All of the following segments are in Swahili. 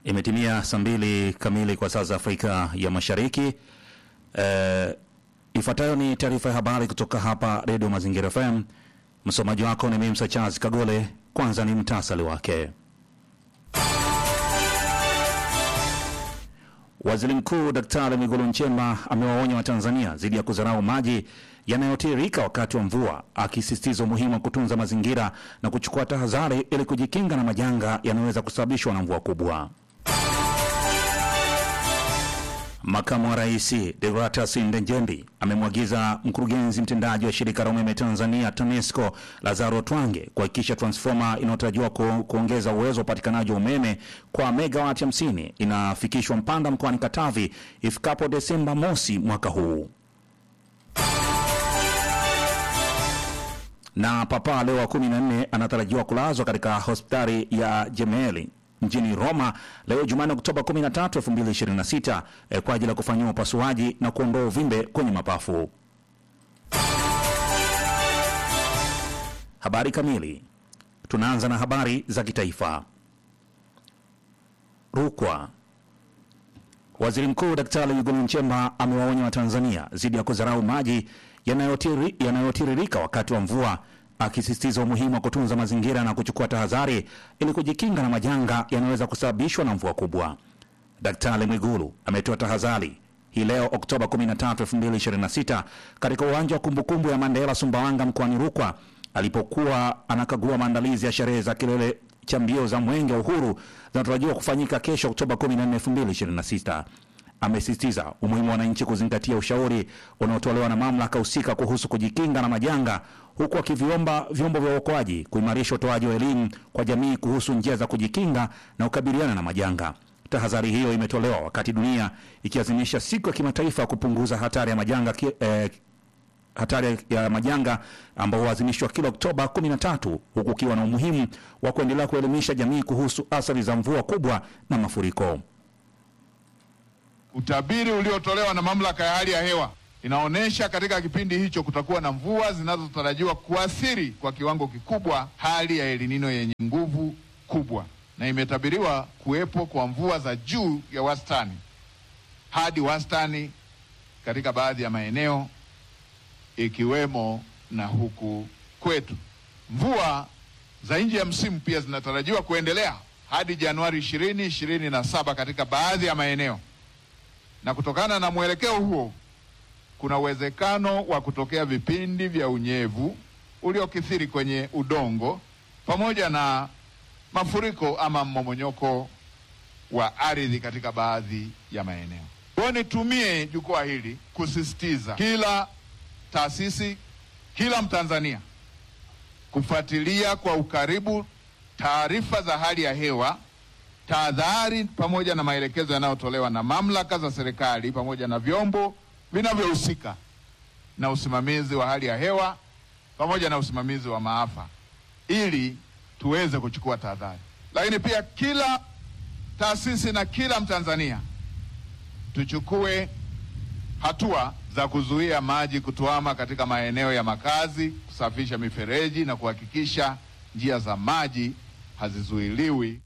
Imetimia saa mbili kamili kwa saa za Afrika ya Mashariki. Eh, ifuatayo ni taarifa ya habari kutoka hapa Redio Mazingira FM. Msomaji wako ni mimi Charles Kagole. Kwanza ni mtasali wake. Waziri Mkuu Daktari Mwigulu Nchemba amewaonya Watanzania dhidi ya kudharau maji yanayotiririka wakati wa mvua, akisisitiza umuhimu wa kutunza mazingira na kuchukua tahadhari ili kujikinga na majanga yanayoweza kusababishwa na mvua kubwa. Makamu wa Rais Deogratias Ndejembi amemwagiza mkurugenzi mtendaji wa shirika la umeme Tanzania TANESCO Lazaro Twange kuhakikisha transfoma inayotarajiwa ku, kuongeza uwezo wa upatikanaji wa umeme kwa megawati 50 inafikishwa Mpanda mkoani Katavi ifikapo Desemba mosi mwaka huu. Na Papa Leo wa 14 anatarajiwa kulazwa katika hospitali ya Gemelli mjini Roma leo Jumanne Oktoba 13, 2026 eh, kwa ajili ya kufanyiwa upasuaji na kuondoa uvimbe kwenye mapafu. Habari kamili. Tunaanza na habari za kitaifa. Rukwa. Waziri Mkuu Daktari Mwigulu Nchemba amewaonya Watanzania dhidi ya kudharau maji yanayotiri, yanayotiririka wakati wa mvua akisisitiza umuhimu wa kutunza mazingira na kuchukua tahadhari ili kujikinga na majanga yanayoweza kusababishwa na mvua kubwa. Daktari Mwigulu ametoa tahadhari hii leo Oktoba 13, 2026 katika uwanja wa kumbukumbu ya Mandela Sumbawanga mkoani Rukwa alipokuwa anakagua maandalizi ya sherehe za kilele cha mbio za Mwenge wa Uhuru zinatarajiwa kufanyika kesho Oktoba 14, 2026. Amesisitiza umuhimu wa wananchi kuzingatia ushauri unaotolewa na mamlaka husika kuhusu kujikinga na majanga, huku akiviomba vyombo vya uokoaji kuimarisha utoaji wa elimu kwa jamii kuhusu njia za kujikinga na kukabiliana na majanga. Tahadhari hiyo imetolewa wakati dunia ikiazimisha siku ya kimataifa ya kupunguza hatari ya majanga ki, eh, hatari ya majanga ambao huadhimishwa kila Oktoba 13 huku ukiwa na umuhimu wa kuendelea kuelimisha jamii kuhusu athari za mvua kubwa na mafuriko. Utabiri uliotolewa na mamlaka ya hali ya hewa inaonyesha katika kipindi hicho kutakuwa na mvua zinazotarajiwa kuathiri kwa kiwango kikubwa hali ya El Nino yenye nguvu kubwa, na imetabiriwa kuwepo kwa mvua za juu ya wastani hadi wastani katika baadhi ya maeneo ikiwemo na huku kwetu. Mvua za nje ya msimu pia zinatarajiwa kuendelea hadi Januari ishirini ishirini na saba katika baadhi ya maeneo na kutokana na mwelekeo huo kuna uwezekano wa kutokea vipindi vya unyevu uliokithiri kwenye udongo pamoja na mafuriko ama mmomonyoko wa ardhi katika baadhi ya maeneo. Kwa nitumie jukwaa hili kusisitiza kila taasisi, kila Mtanzania kufuatilia kwa ukaribu taarifa za hali ya hewa tahadhari pamoja na maelekezo yanayotolewa na mamlaka za serikali pamoja na vyombo vinavyohusika na usimamizi wa hali ya hewa pamoja na usimamizi wa maafa ili tuweze kuchukua tahadhari. Lakini pia kila taasisi na kila Mtanzania tuchukue hatua za kuzuia maji kutuama katika maeneo ya makazi, kusafisha mifereji na kuhakikisha njia za maji hazizuiliwi.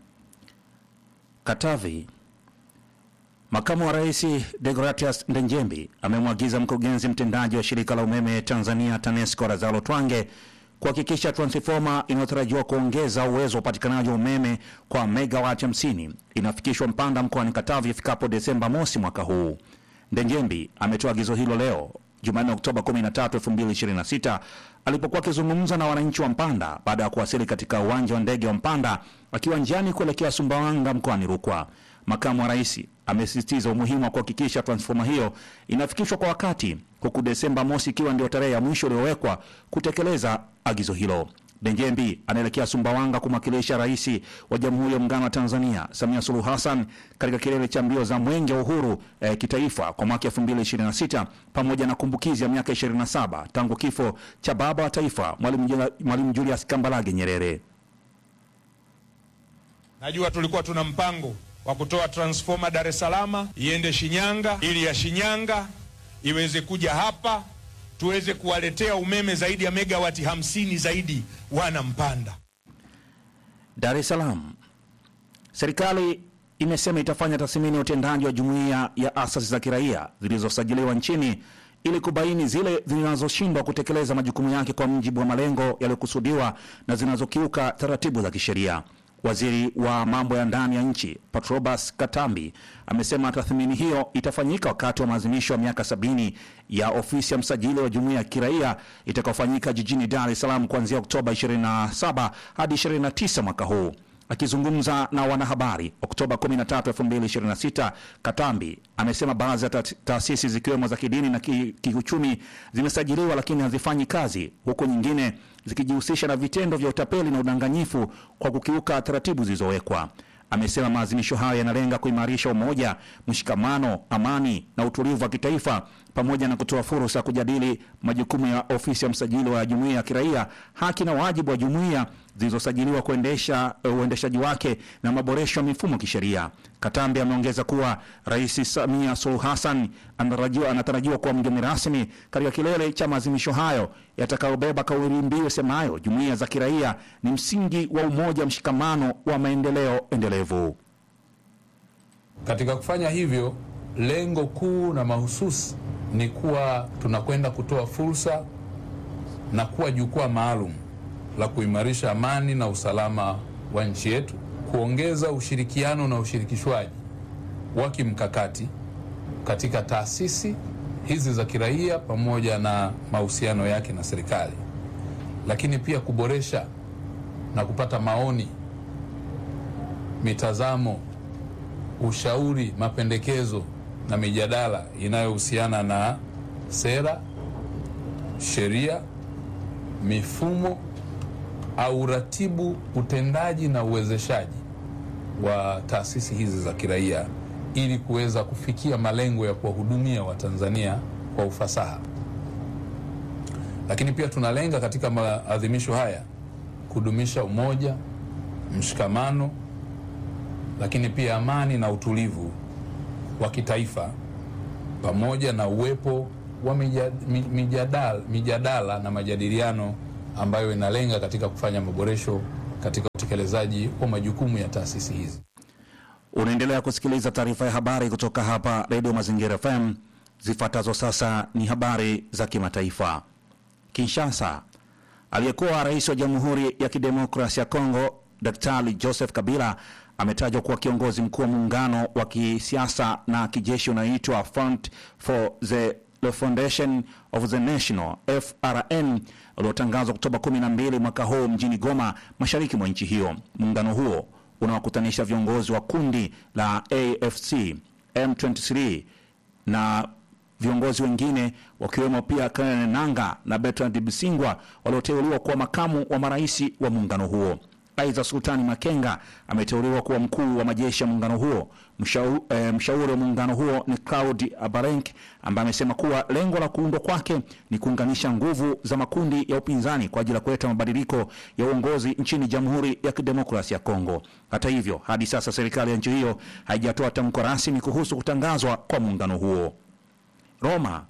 Katavi. Makamu wa Rais Deogratias Ndejembi amemwagiza mkurugenzi mtendaji wa shirika la umeme Tanzania TANESCO Lazaro Twange kuhakikisha transfoma inayotarajiwa kuongeza uwezo wa upatikanaji wa umeme kwa megawati 50 inafikishwa Mpanda mkoani Katavi ifikapo Desemba mosi mwaka huu. Ndejembi ametoa agizo hilo leo Jumanne Oktoba 13, 2026 alipokuwa akizungumza na wananchi wa Mpanda baada ya kuwasili katika uwanja wa ndege wa Mpanda akiwa njiani kuelekea Sumbawanga mkoani Rukwa. Makamu wa rais amesisitiza umuhimu wa kuhakikisha transfoma hiyo inafikishwa kwa wakati, huku Desemba mosi ikiwa ndio tarehe ya mwisho iliyowekwa kutekeleza agizo hilo. Ndejembi anaelekea Sumbawanga kumwakilisha Rais wa Jamhuri ya Muungano wa Tanzania Samia Suluhu Hassan katika kilele cha mbio za Mwenge wa Uhuru eh, kitaifa kwa mwaka 2026 pamoja na kumbukizi ya miaka 27 tangu kifo cha baba wa taifa Mwalimu Julius Kambarage Nyerere. Najua tulikuwa tuna mpango wa kutoa transformer Dar es Salaam iende Shinyanga ili ya Shinyanga iweze kuja hapa tuweze kuwaletea umeme zaidi ya megawati hamsini zaidi wana Mpanda. Dar es Salaam. Serikali imesema itafanya tathmini ya utendaji wa jumuiya ya asasi za kiraia zilizosajiliwa nchini ili kubaini zile zinazoshindwa kutekeleza majukumu yake kwa mujibu wa malengo yaliyokusudiwa na zinazokiuka taratibu za kisheria. Waziri wa mambo ya ndani ya nchi Patrobas Katambi amesema tathmini hiyo itafanyika wakati wa maadhimisho ya miaka sabini ya ofisi ya msajili wa jumuiya ya kiraia itakayofanyika jijini Dar es Salaam kuanzia Oktoba 27 hadi 29 mwaka huu. Akizungumza na wanahabari Oktoba 13, 2026, Katambi amesema baadhi ya ta- taasisi zikiwemo za kidini na ki- kiuchumi zimesajiliwa lakini hazifanyi kazi, huku nyingine zikijihusisha na vitendo vya utapeli na udanganyifu kwa kukiuka taratibu zilizowekwa. Amesema maadhimisho hayo yanalenga kuimarisha umoja, mshikamano, amani na utulivu wa kitaifa pamoja na kutoa fursa ya kujadili majukumu ya ofisi ya msajili wa jumuiya ya kiraia, haki na wajibu wa jumuiya zilizosajiliwa kuendesha uendeshaji wake na maboresho ya mifumo kisheria. Katambi ameongeza kuwa Rais Samia Suluhu Hassan anatarajiwa anatarajiwa kuwa mgeni rasmi katika kilele cha maadhimisho hayo yatakayobeba kauli mbiu semayo jumuiya za kiraia ni msingi wa umoja, mshikamano wa maendeleo endelevu. Katika kufanya hivyo, lengo kuu na mahususi ni kuwa tunakwenda kutoa fursa na kuwa jukwaa maalum la kuimarisha amani na usalama wa nchi yetu, kuongeza ushirikiano na ushirikishwaji wa kimkakati katika taasisi hizi za kiraia pamoja na mahusiano yake na serikali, lakini pia kuboresha na kupata maoni, mitazamo ushauri, mapendekezo na mijadala inayohusiana na sera, sheria, mifumo au uratibu, utendaji na uwezeshaji wa taasisi hizi za kiraia ili kuweza kufikia malengo ya kuwahudumia Watanzania kwa ufasaha. Lakini pia tunalenga katika maadhimisho haya kudumisha umoja, mshikamano lakini pia amani na utulivu wa kitaifa pamoja na uwepo wa mija- mi- mijadala, mijadala na majadiliano ambayo inalenga katika kufanya maboresho katika utekelezaji wa majukumu ya taasisi hizi. Unaendelea kusikiliza taarifa ya habari kutoka hapa Redio Mazingira FM. Zifuatazo sasa ni habari za kimataifa. Kinshasa, aliyekuwa rais wa Jamhuri ya Kidemokrasia ya Kongo Daktari Joseph Kabila ametajwa kuwa kiongozi mkuu wa muungano wa kisiasa na kijeshi unaoitwa Front for the Refondation of the National FRN uliotangazwa Oktoba 12 mwaka huu mjini Goma, mashariki mwa nchi hiyo. Muungano huo unawakutanisha viongozi wa kundi la AFC M23 na viongozi wengine wakiwemo pia Karen Nanga na Bertrand Bisingwa walioteuliwa kuwa makamu wa marais wa muungano huo. Aidha, Sultani Makenga ameteuliwa kuwa mkuu wa majeshi ya muungano huo. Mshau, eh, mshauri wa muungano huo ni Claud Abarenk ambaye amesema kuwa lengo la kuundwa kwake ni kuunganisha nguvu za makundi ya upinzani kwa ajili ya kuleta mabadiliko ya uongozi nchini Jamhuri ya Kidemokrasia ya Kongo. Hata hivyo, hadi sasa serikali ya nchi hiyo haijatoa tamko rasmi kuhusu kutangazwa kwa muungano huo. Roma.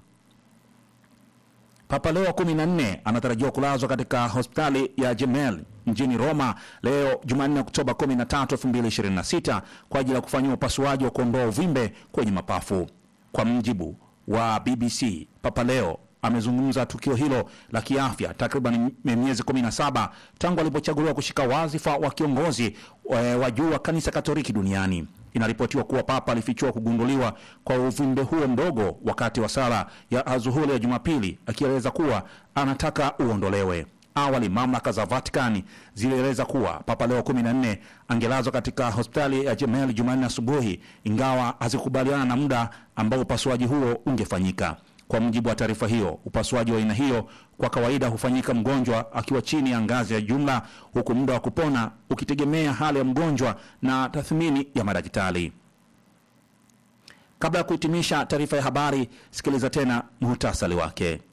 Papa Leo wa 14 anatarajiwa kulazwa katika hospitali ya Gemelli mjini Roma leo Jumanne, Oktoba 13, 2026 kwa ajili ya kufanyiwa upasuaji wa kuondoa uvimbe kwenye mapafu. Kwa mjibu wa BBC, Papa Leo amezungumza tukio hilo la kiafya takriban miezi 17 tangu alipochaguliwa kushika wadhifa wa kiongozi eh, wa juu wa kanisa Katoliki duniani. Inaripotiwa kuwa papa alifichua kugunduliwa kwa uvimbe huo mdogo wakati wa sala ya azuhuri ya Jumapili, akieleza kuwa anataka uondolewe. Awali mamlaka za Vatikani zilieleza kuwa Papa Leo 14 angelazwa katika hospitali ya Gemelli Jumanne asubuhi, ingawa hazikubaliana na muda ambao upasuaji huo ungefanyika. Kwa mujibu wa taarifa hiyo, upasuaji wa aina hiyo kwa kawaida hufanyika mgonjwa akiwa chini ya ngazi ya jumla, huku muda wa kupona ukitegemea hali ya mgonjwa na tathmini ya madaktari. Kabla ya kuhitimisha taarifa ya habari, sikiliza tena muhtasari wake.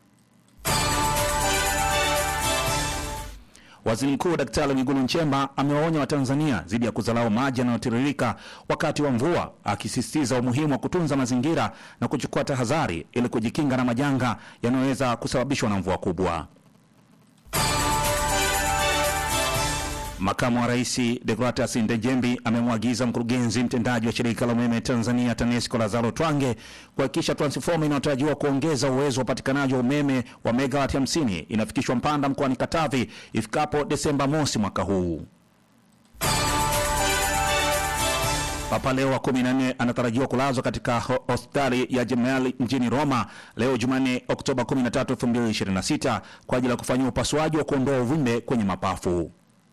Waziri Mkuu Daktari Mwigulu Nchemba amewaonya Watanzania dhidi ya kuzalau maji yanayotiririka wakati wa mvua, akisisitiza umuhimu wa kutunza mazingira na kuchukua tahadhari ili kujikinga na majanga yanayoweza kusababishwa na mvua kubwa. Makamu wa Rais Deogratias Ndejembi amemwagiza mkurugenzi mtendaji wa shirika la umeme Tanzania TANESCO Lazaro Twange kuhakikisha transfoma inayotarajiwa kuongeza uwezo wa upatikanaji wa umeme wa megawati 50 inafikishwa Mpanda mkoani Katavi ifikapo Desemba mosi mwaka huu. Papa Leo wa 14 anatarajiwa kulazwa katika ho- hospitali ya Gemelli mjini Roma leo Jumanne Oktoba 13, 2026 kwa ajili ya kufanyia upasuaji wa kuondoa uvimbe kwenye mapafu.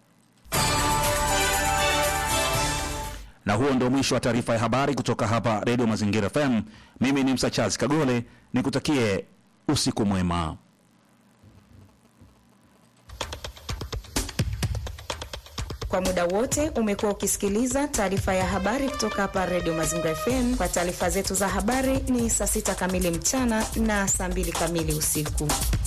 Na huo ndio mwisho wa taarifa ya habari kutoka hapa Radio Mazingira FM. Mimi ni Msachazi Kagole, nikutakie usiku mwema. Kwa muda wote umekuwa ukisikiliza taarifa ya habari kutoka hapa Radio Mazingira FM. Kwa taarifa zetu za habari ni saa sita kamili mchana na saa mbili kamili usiku.